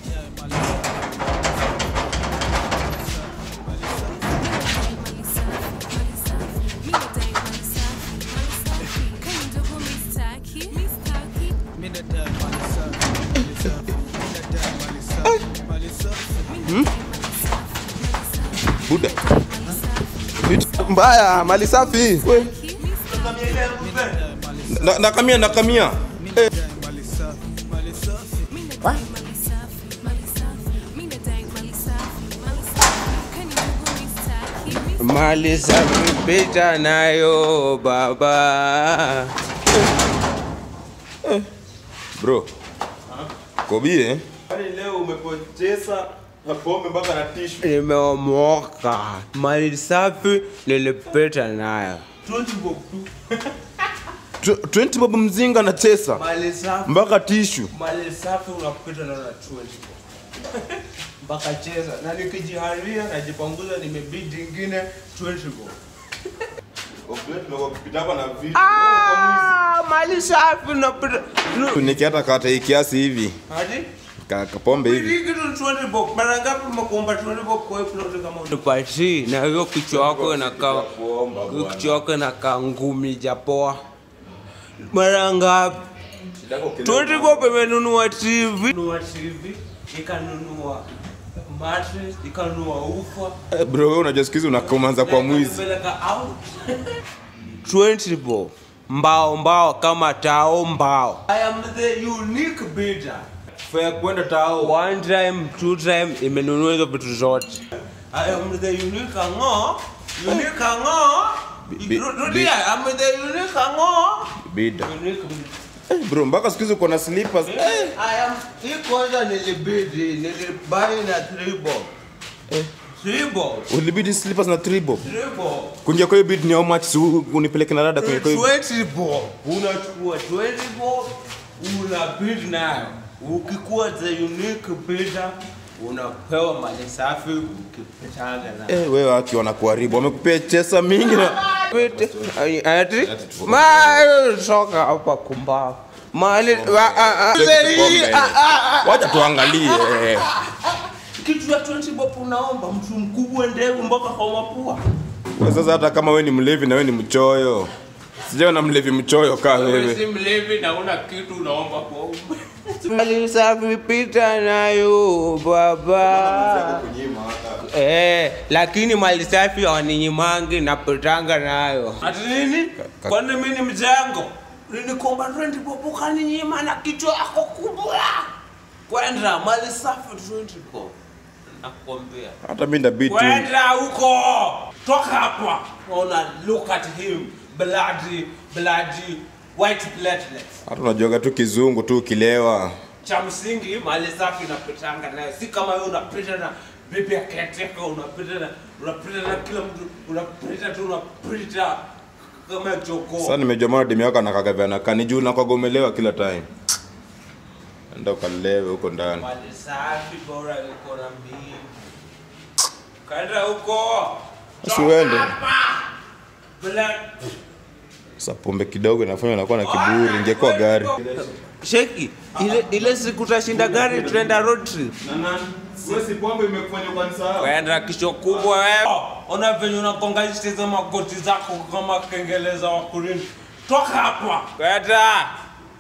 buda vitu mbaya mali safi we Na- nakamia nakamia Eh, mali safi pita nayo baba bro kobie leo umepoteza na pombe mpaka na tishu nimeomoka mali safi nilipita nayo 20 bob tu Tw- 20 bob mzinga na tesa mali safi mpaka tishu mali safi unapita nayo na 20 mpaka cheza na nikijiharia najipanguza nimebidi ingine 20 bob hapa na vitu Ah, mali safi unapita nu- nikiata kata hii kiasi hivi hadi ka- kapombe hivi Hii kitu ni 20 bob. Mara ngapi umekuomba 20 bob kwa hii plot kama unipati na hiyo kichwa yako inakaa hiyo kichwa yako inakaa ngumi japoa. Mara ngapi? 20 bob imenunua TV, nunua TV, ikanunua mattress, ikanunua ufa. Eh, bro wewe unajua siku hizi unakomanza kwa mwizi Ikanipeleka out. 20 bob. Mbao mbao kama tao mbao. I am the unique bidder. fea kwenda tao one time two time imenunua hizo vitu zote I am the unique ngo unique ngo bi- rudia I am the unique ngo bida unique Eh, bro mpaka siku hizi uko na slippers Eh, I am hii kwanza nilibidi nilibai na three bob three bob ulibidi slippers na 3 bob three bob kunja kwa hiyo bid ni how much si u- unipeleke na dada kwenye kwa hiyo 20 bob unachukua 20 bob una bid nayo ukikuwa the unique bidder unapewa mali safi ukipitanga nayo eh wewe waki wanakuharibu wamekupea chesa mingi na Pete. Ay- ati ma soka hapa kumbao mali wa- a- a- Pombe. a- a- a- wacha tuangalie eh. kitu ya 20 bob unaomba mtu mkubwa ndevu mpaka kwa mapua Wewe sasa hata kama wewe ni mlevi na wewe ni mchoyo sijaona mlevi mchoyo kaa Wewe wewe si mlevi na una kitu unaomba pombe mali safi pita nayo baba Eh, lakini mali safi hawaninyimangi napitanga nayo. Ati nini? Kwani mimi ni mjengo? Nilikomba 20 bob ukaninyima na kichwa yako kubwa. Kwenda mali safi 20 bob. Nakwambia. hata mimi ndabidi tu Kwenda huko. Toka hapa. Ona look at him. Bloody, bloody white platelets. hata unajuaga tu kizungu tu ukilewa cha msingi mali safi napitanga nayo si kama wewe unapita na bibi aketeka unapita na unapita na kila mtu unapita tu unapita kama jogoo sasa nimejua mara demu yako anakagavya na kani juu nakagomelewa kila time enda ukalewe huko ndani mali safi bora iko na mimi kaenda huko Basi uende. Hapa. Bila sasa pombe kidogo inafanya nakuwa na kiburi ingekuwa gari Sheki, ile ile siku tutashinda gari tuenda road trip. wewe si pombe imekufanya ukanisahau Kwenda kisho kubwa wewe. Ona venye unakonga hizo magoti zako kama kengele za wakulini. Toka hapa. Kwenda.